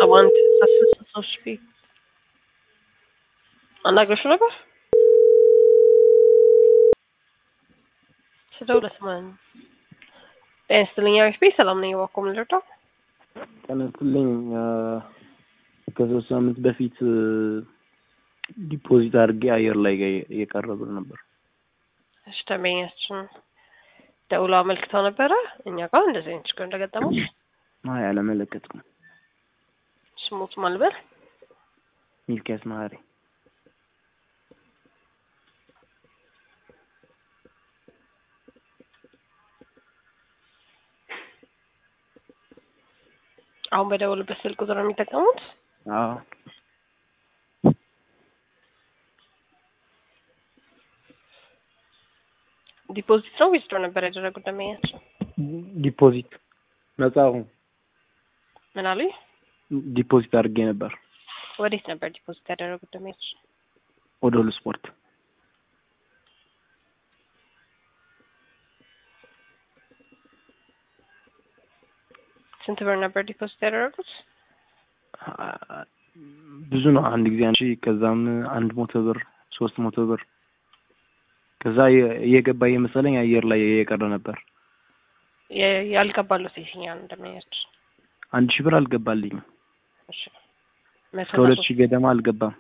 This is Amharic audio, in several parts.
ሰባ አንድ ስልሳ ሶስት ሺ አናግረሽው ነበር ስደውል ለስማን ጤና ይስጥልኝ አሪፍ ቤት ሰላም ነኝ እባክዎ ምን ልርዳው ጤና ይስጥልኝ ከሶስት ሳምንት በፊት ዲፖዚት አድርጌ አየር ላይ የቀረ ብር ነበር እሺ ደንበኛችን ደውለው አመልክተው ነበረ እኛ ጋር እንደዚህ አይነት ችግር እንደገጠመው አይ አላመለከትኩም ስሙት ማን ልበል ሚልኪያስ መሀሪ አሁን በደውልበት ስልክ ቁጥር ነው የሚጠቀሙት አዎ ዲፖዚት ነው ዊዝድሮ ነበር ያደረጉት ደንበኛችን ዲፖዚት ነጻ አሁን ምን አሉኝ ዲፖዚት አድርጌ ነበር ወዴት ነበር ዲፖዚት ያደረጉት ደንበኛችን ወደ ሁሉ ስፖርት ስንት ብር ነበር ዲፖዚት ያደረጉት ብዙ ነው አንድ ጊዜ አንቺ ከዛም አንድ መቶ ብር ሶስት መቶ ብር ከዛ እየገባ እየመሰለኝ አየር ላይ እየቀረ ነበር የ- ያልገባሉት የትኛው ነው ደንበኛችን አንድ ሺህ ብር አልገባልኝም እሺ መቶ እስከ ሁለት እና ሺህ ገደማ አልገባም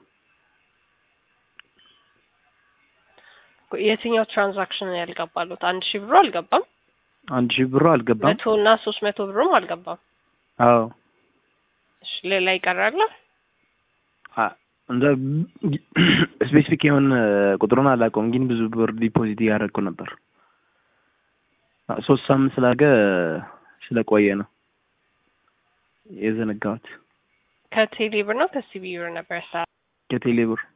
ሶስት- የትኛው ትራንዛክሽን ነው ያልገባሉት አንድ ሺህ ብሩ አልገባም አንድ ሺህ ብሩ አልገባም መቶ እና ሶስት መቶ ብሩም አልገባም አዎ እሺ ሌላ ይቀራል አ- እንደ ስፔሲፊክ የሆነ ቁጥሩን አላውቀውም፣ ግን ብዙ ብር ዲፖዚት እያደረግኩ ነበር። አ- ሶስት ሳምንት ስላገ ስለቆየ ነው የዘነጋሁት ከቴሌ ብር ነው ከሲቢ ብር ነበር ሳ ከቴሌ ብር